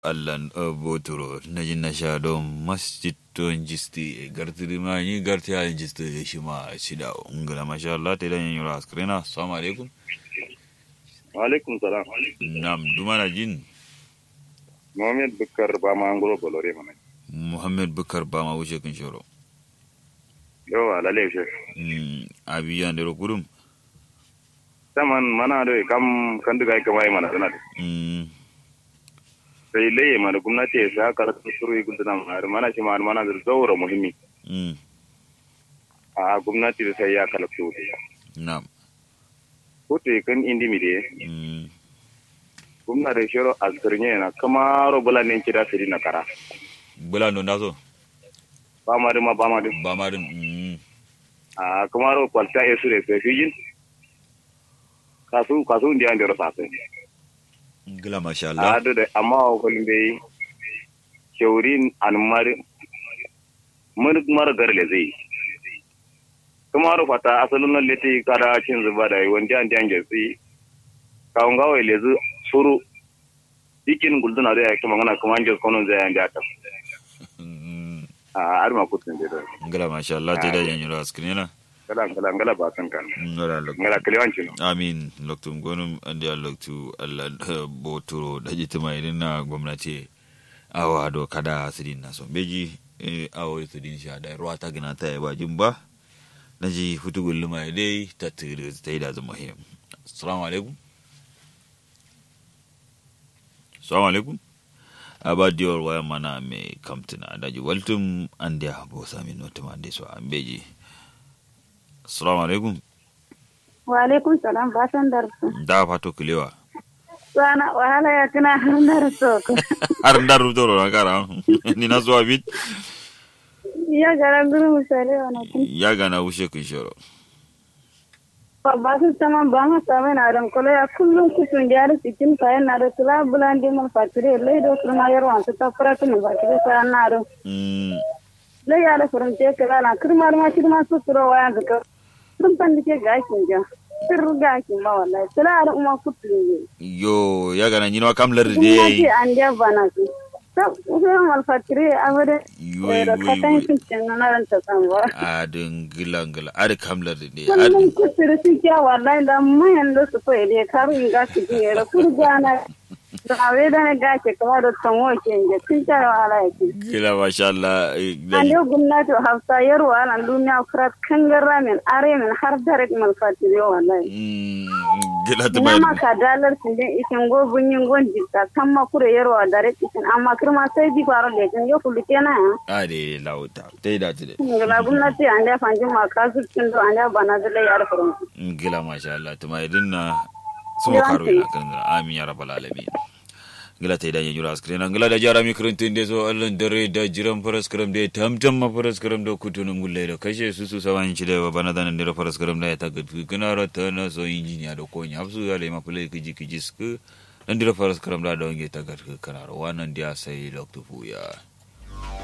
allan botoro naji nasha don masjid ton jisti gartiri ma ni garti halin jisti shi ma shida ngala masha Allah ta dan yura askrina assalamu alaikum wa alaikum salam nam dumana jin Muhammad Bukar ba ma ngoro bolore mana muhammad bukar ba ma wuce kin shoro yawa lalle she mm abiyan da kurum saman mana da kam kan duga ka mai mana sana mm sai laye mana gwamnati ya sa ka rasu suru gunduna mana mana shi ma mana da zaura muhimmi mm a gwamnati da sai ya kalafto nam kote kan indi mi de mm gwamnati shiro azkirnya na kamaro bula ne kida siri na kara bula no nazo ba ma ma ba ma ba ma din mm a kamaro kwalta ya sure sai fijin kasu kasu ndiya ndero sasai ngala masha Allah ado da amma wa kulin bai shaurin an mari mun mara garle zai kuma ro fata asalin nan leti kada cin zuba da wanda an dan gasi kawun gawa lezu suru dikin gulduna da yake magana kuma an kono zai an da ta Mm, a arma kutun da ngala masha Allah ta dan yura askrina kala kala kala ba kan kan ngala Allah ngala kliwanci no amin loktum gonum andi a loktu allah eh, botoro daji tuma irin na gwamnati awa do kada sidin na so beji eh, awo sidin sha da ruwa ta gina ta ba jin ba naji futu gulluma dai ta tiri ta yi da zama him assalamu alaikum assalamu alaikum abadiyar waya mana mai kamtina daji waltum andi a bo sami notuma andi so an beji assalamu alaikum wa alaikum salam ba san darsu da fato kilewa sana wahala ya tuna har darsu har da rubutoro na kara ni na zuwa bit ya gara guru misali wani kun ya gana wuce kun shoro ba su sama ba ma same na ran kula ya kullum kusun da yar cikin kayan na da tula bulan di mun fatire lai do kuma yar wan ta fara tun ba ta sa na ro Mm, lai ya da furin te kala na kirmar ma kirma su turo waya ga ka sun pan dike gashin ja sir gashin ba wallahi tula da umma kutu ne yo ya gana nyino kam lar kuma ce de an da bana su ta usan mal fatire amade Yoy, da yoy, katan yoy. sun cin na ran ta san ba a din gila gila a da kam lar de kullum kusur su kya wallahi da mayan da su fa ile karu in ga su je da kurgana da awe da na gace kamar da tanwo ke inje sun ta wala yake gila masha Allah eh, an da- yau gwamnati hafsa yarwa nan duniya kurat kangarra min are min har direct mal fatire wallahi Mm, gila ta na bai maka dalar sun din ikin go bunyin gon jikka kan ma kure yarwa direct ikin amma kirma sai ji faro da kin yo kullu kenan a de lauta ta yi da ta de ngala gwamnati an da fanjin ma kasu kin do an da bana da lai yar furum gila masha Allah ta mai dinna so karo ina kan amin ya rabbal alamin gila ta idan yura askrin gila da jara mi kuruntin de so allan dare da jiran faras karam de tamtam ma faras karam da kutunun gulle da kashe su su sawan ci da bana da nan da faras karam da ya ta gatu kana rata na so injiniya da konya hafsu ya le ma play kiji kiji sku nan da faras karam da da wange ta gatu kana wannan dia sai loktu ya